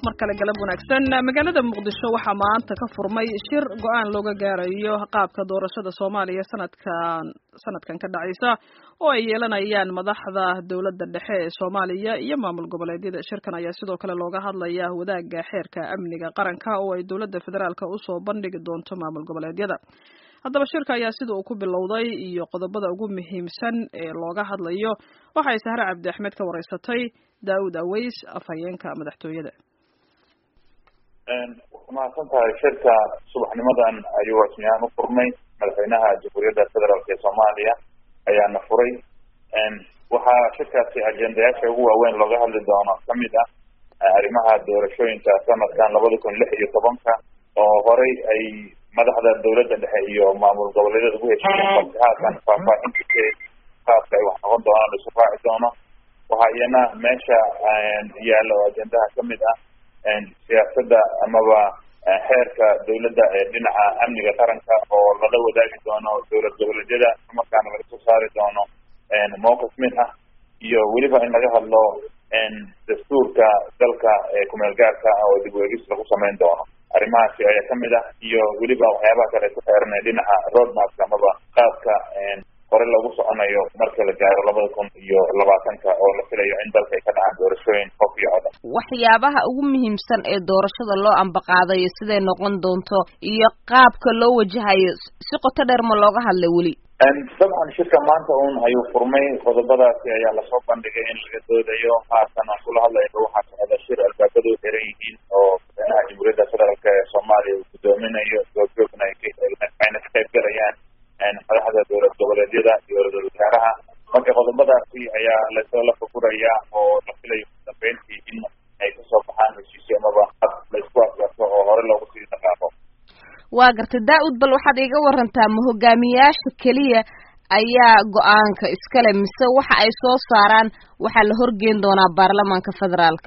mar kale galab wanaagsan magaalada muqdisho waxaa maanta ka furmay shir go-aan looga gaarayo qaabka doorashada soomaaliya sanadkan sanadkan ka dhacaysa oo ay yeelanayaan madaxda dowladda dhexe ee soomaaliya iyo maamul goboleedyada shirkan ayaa sidoo kale looga hadlaya wadaagga xeerka amniga qaranka oo ay dowladda federaalka usoo bandhigi doonto maamul goboleedyada haddaba shirka ayaa sida uu ku bilowday iyo qodobada ugu muhiimsan ee looga hadlayo waxay sahre cabdi axmed ka wareysatay daawud aweys afhayeenka madaxtooyada mahadsan tahay shirka subaxnimadan ayuu rasmiyahaan u furmay madaxweynaha jamhuuriyadda federaalk ee soomaaliya ayaana furay waxaa shirkaasi ajendayaasha ugu waaweyn looga hadli doono kamid ah arrimaha doorashooyinka sanadkan labada kun lix iyo tobanka oo horey ay madaxda dowladda dhexe iyo maamul goboleedyada ugu heshiiyeen balse haatan faahfaahinta qaabka ay wax noqon doonaan la isu raaci doono waxaa iyana meesha yaalla oo ajendaha kamid ah siyaasadda amaba xeerka dowladda ee dhinaca amniga qaranka oo lala wadaagi doono dowlad goboleedyada markaana laga soo saari doono mowqif mid ah iyo weliba in laga hadlo dastuurka dalka ee kumeel gaarka ah oo dib weegis lagu samayn doono arrimahaasi ayaa kamid ah iyo weliba waxyaabaha kale ku xeeranay dhinaca roadmapka amaba qaabka hore lagu soconayo marka la gaaro labada kun iyo labaatanka oo la filayo in dalka ay ka dhacaan doorashooyin qof iyo codan waxyaabaha ugu muhiimsan ee doorashada loo ambaqaadayo siday noqon doonto iyo qaabka loo wajahayo si qoto dheer ma looga hadlay weli dabcan shirka maanta un ayuu furmay qodobadaasi ayaa lasoo bandhigay in laga doodayo haatan aan kula hadlayba waxaa socda shir albaabadu xiran yihiin oo madaxweynaha jamhuuriyadda federaalk ee soomaaliya uu gudoominayo goobjoogna ayna ka qayb galayaan madaxda dowlad goboleedyada iyo ra-isul wasaaraha marka qodobadaasi ayaa lasoo la fagurayaa oo la filayo udambeyntii in ay kasoo baxaan heshiisyo amaba la isku afgarto oo hore loogu sii dhaqaaqo waa gartay daa-ud bal waxaad iga warantaa ma hogaamiyaasha keliya ayaa go-aanka iskale mise waxa ay soo saaraan waxaa la horgeyn doonaa baarlamaanka federaalka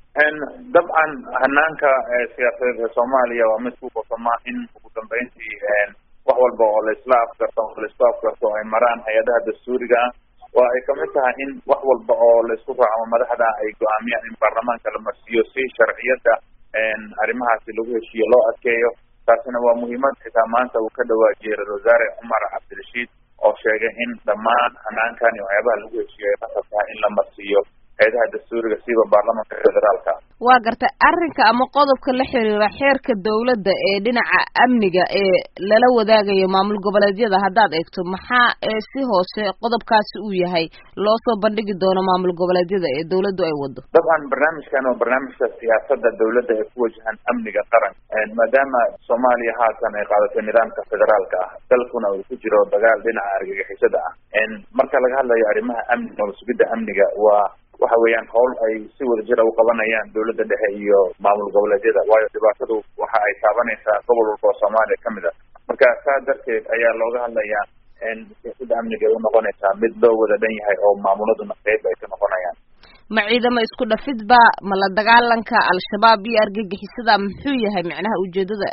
dabcan hanaanka siyaasadeed ee soomaaliya waa mid ku qosama in ugu dambeyntii wax walba oo laisla afgarto oo laisku afgarto ay maraan hay-adaha dastuuriga ah waa ay kamid tahay in wax walba oo laisku raaco madaxda ay go-aamiyaan in baarlamaanka la marsiiyo si sharciyadda arrimahaasi lagu heshiiyo loo adkeeyo taasina waa muhiimad xitaa maanta uu ka dhawaajiyey ra-isul wasaare cumar cabdirashiid oo sheegay in dhammaan hanaankan iyo waxyaabaha lagu heshiiyo ay qasab tahay in la marsiiyo hay-adaha dastuuriga siiba baarlamaanka federaalka waa gartay arrinka ama qodobka la xiriira xeerka dowladda ee dhinaca amniga ee lala wadaagayo maamul goboleedyada haddaad eegto maxaa si hoose qodobkaasi uu yahay loo soo bandhigi doono maamul goboleedyada ee dowladdu ay wado dabcan barnaamijkan waa barnaamijka siyaasadda dowladda ee ku wajahan amniga qaranka maadaama soomaaliya haatan ay qaadatay nidaamka federaalka ah dalkuna uu ku jiro dagaal dhinaca argagixisada ah marka laga hadlayo arrimaha amniga oo sugidda amniga waa waxa weeyaan howl ay si wadajira u qabanayaan dowladda dhexe iyo maamul goboleedyada waayo dhibaatadu waxa ay taabanaysaa gobol walba oo soomaaliya kamid a marka saa darteed ayaa looga hadlayaa siyaasadda amniga ay unoqonaysaa mid loo wada dhan yahay oo maamuladuna qeyb ay ka noqonayaan ma ciidamo isku dhafidba ma la dagaalanka al-shabaab iyo argagixisada muxuu yahay macnaha ujeedada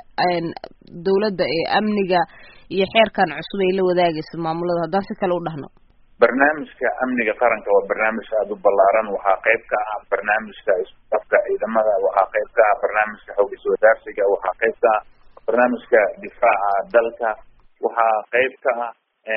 dowladda ee amniga iyo xeerkan cusub ay la wadaagayso maamulada haddaan si kale u dhahno barnaamijka amniga qaranka waa barnaamij aada u ballaaran waxaa qayb ka ah barnaamijka isku dhafka ciidamada waxaa qayb ka ah barnaamijka xoog iswadaarsiga waxaa qayb ka ah barnaamijka difaaca dalka waxaa qayb ka ah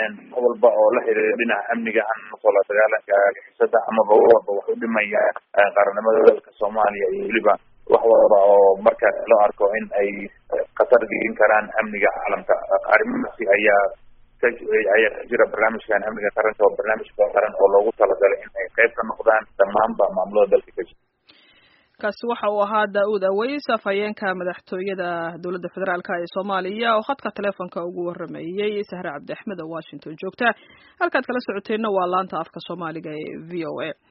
walba oo la xiriira dhinaca amniga hanasoo la dagaalanka argixisada amaba walba wax u dhimaya qaranimada dalka soomaaliya iyo weliba wax walba oo marka loo arko in ay khatar gelin karaan amniga caalamka arrimahaasi ayaa ayaa ka jira barnaamijkan amniga qaranka waa barnaamij qaran oo loogu talagalay in ay qayb ka noqdaan dhammaanba maamulada dalka ka jira kaasi waxa uu ahaa daa-uud aweys afhayeenka madaxtooyada dowladda federaalk ee soomaaliya oo khadka teleefonka ugu waramayey sahre cabdi axmed oo washington joogta halkaad kala socoteenna waa laanta afka soomaaliga ee v o a